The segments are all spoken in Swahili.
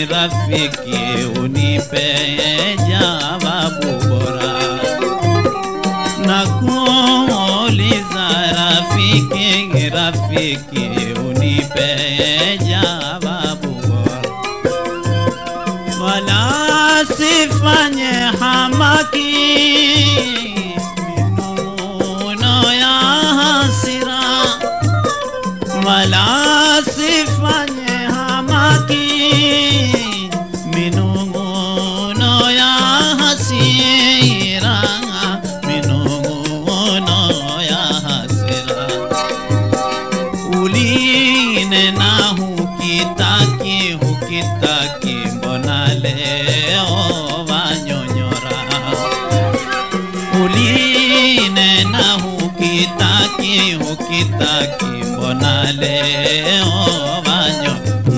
rafiki unipe jawabu bora na kuuliza rafiki rafiki unipe jawabu bora wala sifanye hamaki minuno ya hasira wala sifanye hamaki minung'uno ya hasira minung'uno ya hasira ulinena hukitaki hukitaki mbona leo wanyonyora ulinena hukitaki hukitaki mbona leo wanyo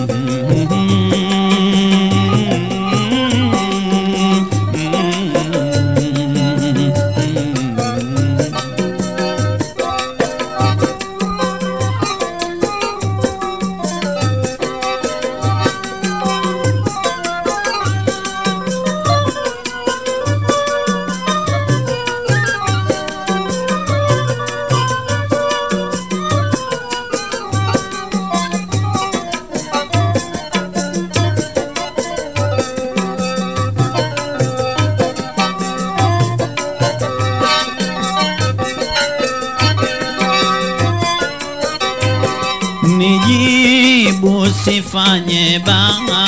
nijibu sifanye baa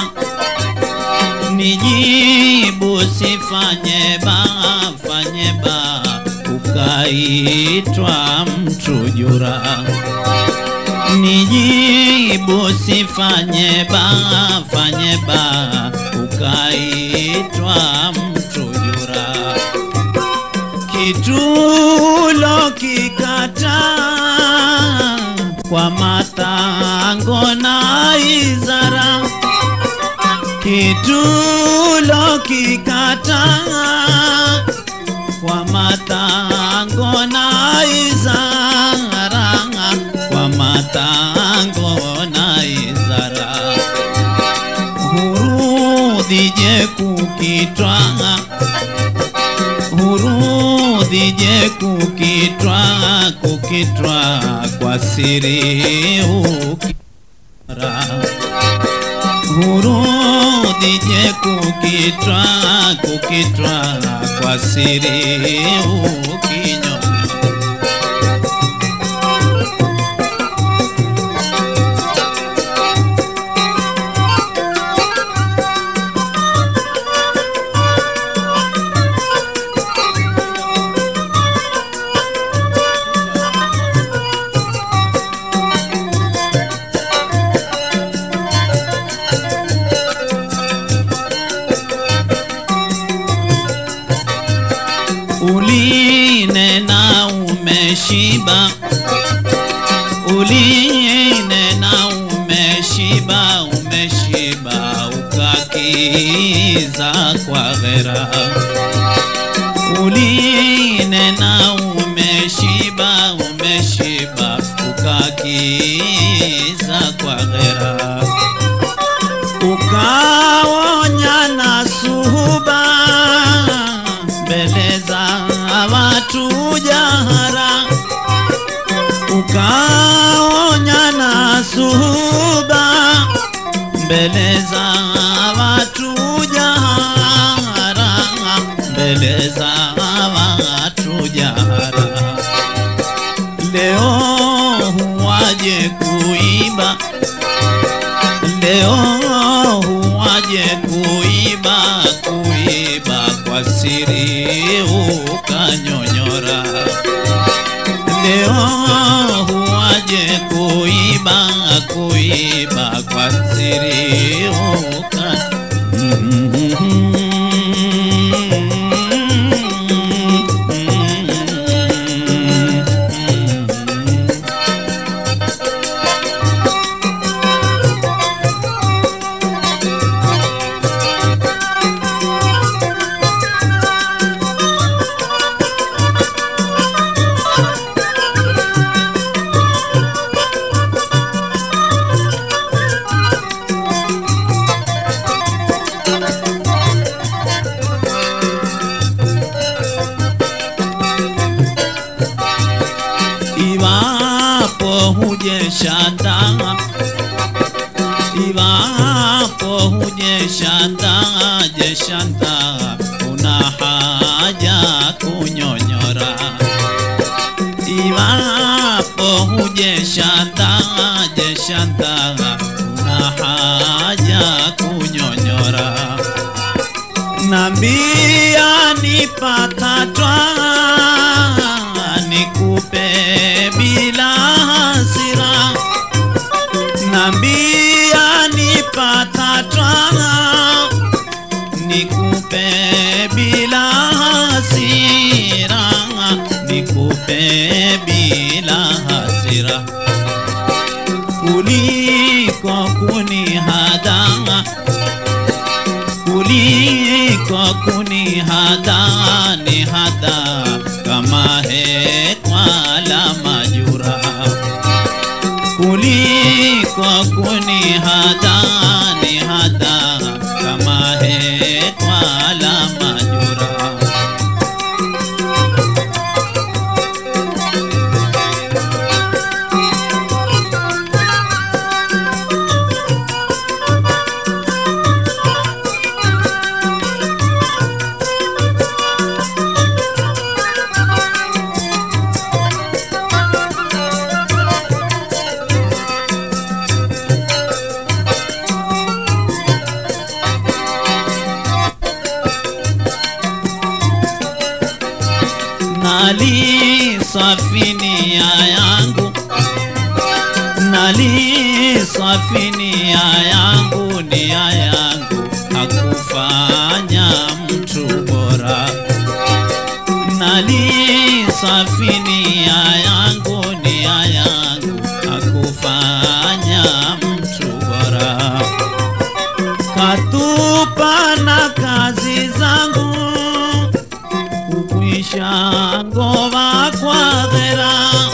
nijibu sifanye baa fanye baa ukaitwa mtu jura nijibu sifanye baa fanye baa ukaitwa mtu jura kitulo kikataa kwa matango na izara kitulo kikataa kwa matango na izara kwa matango na izara hurudhije kukitwa hurudhije kukitwa kukitwa kwa siri ukira hurudhije kukitwa kukitwa kwa siri ukinyo ulinena umeshiba ulinena umeshiba umeshiba ukakiza kwa ghera ulinena umeshiba umeshiba ukakiza kwa ghera ukaonya na suhuba mbele za watu jahara ukaonya na suhuba mbele za watu jahara mbele za watu jahara leo huwaje kuiba leo huwaje kuiba kuiba kwa siri ukanyonyora leo huwaje kuiba kuiba kwa siri uka iwapo hujeshanda iwapo hujeshanda jeshanda una haja kunyonyora iwapo hujeshanda jeshanda una haja kunyonyora nambia nipatatwa nikupe bila hasira nambia nipatatwa nikupe bila hasira nikupe bila hasira kuliko kunihadanga kuliko kunihada ni hada kama hetwala majura kuliko kunihada ni hada kama hetwala majura nali safinia yangu nali safinia yangu nia yangu hakufanya mtu bora nali safinia yangu nia yangu hakufanya mtu bora katupa na kazi zangu kukwisha ngoma kwa ghera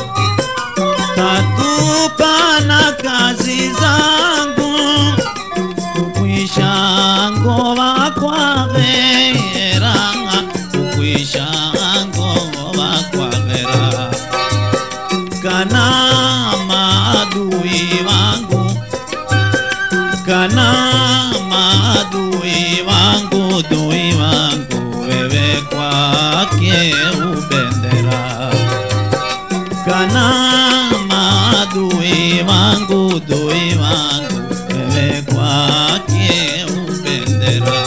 katupa na kazi zangu kukwisha ngoma kwa ghera kukwisha ngoma kwa ghera kana maadui wangu kana maadui wangu dui wangu wewe kwake ubendera kana maadui wangu dui wangu wewe kwake ubendera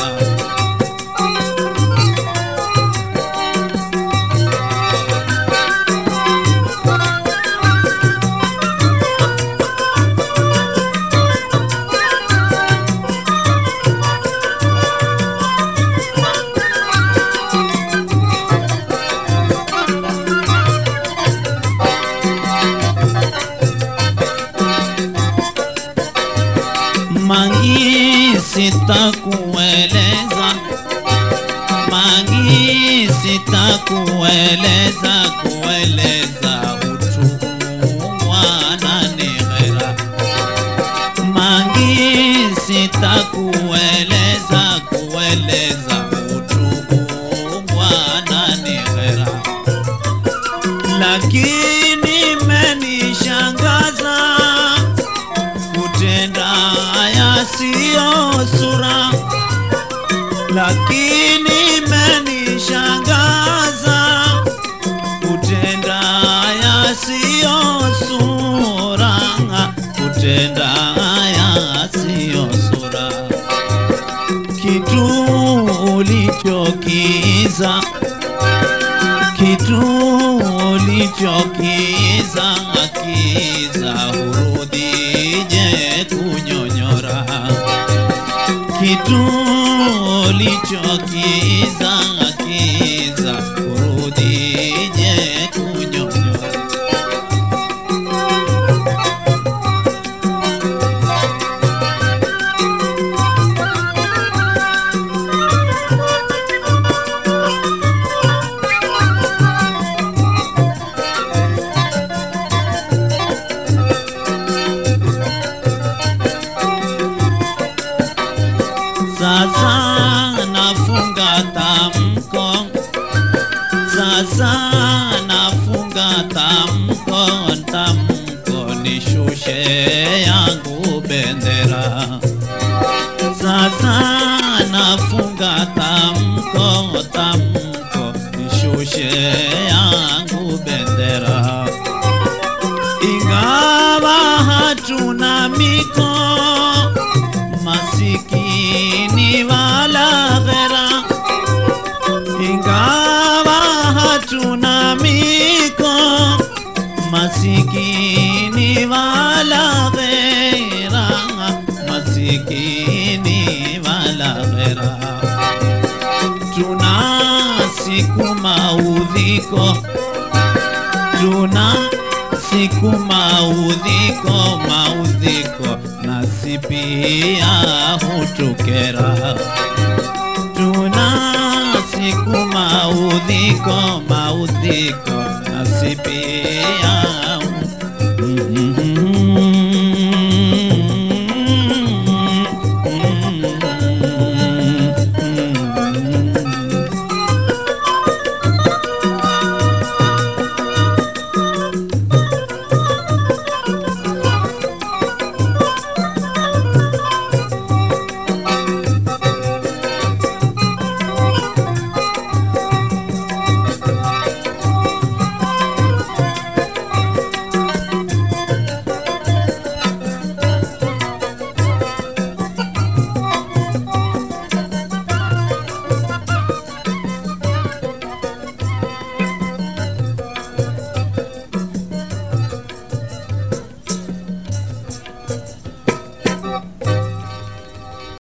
mangi sitakueleza mangi sitakueleza kueleza utumwa na neghera mangi sitakueleza kueleza utumwa na neghera lakini menishangaza kutenda yasiyo sura, lakini menishangaza kutenda yasiyo sura, kutenda yasiyo sura, kitu ulichokiza kitu ulichokiza kiza hurudije kunyonyora kitu ulichokiza kiza hurudije kunyonyora sasa nafunga tamu tamko tamko nishushe yangu bendera sasa nafunga tamko tamko nishushe yangu bendera ingawa hatuna miko masikini wala ghera ingawa hatuna miko masikini wala ghera masikini wala ghera tuna siku maudhiko tuna siku maudhiko maudhiko nasi pia hutukera tuna siku maudhiko maudhiko nasi pia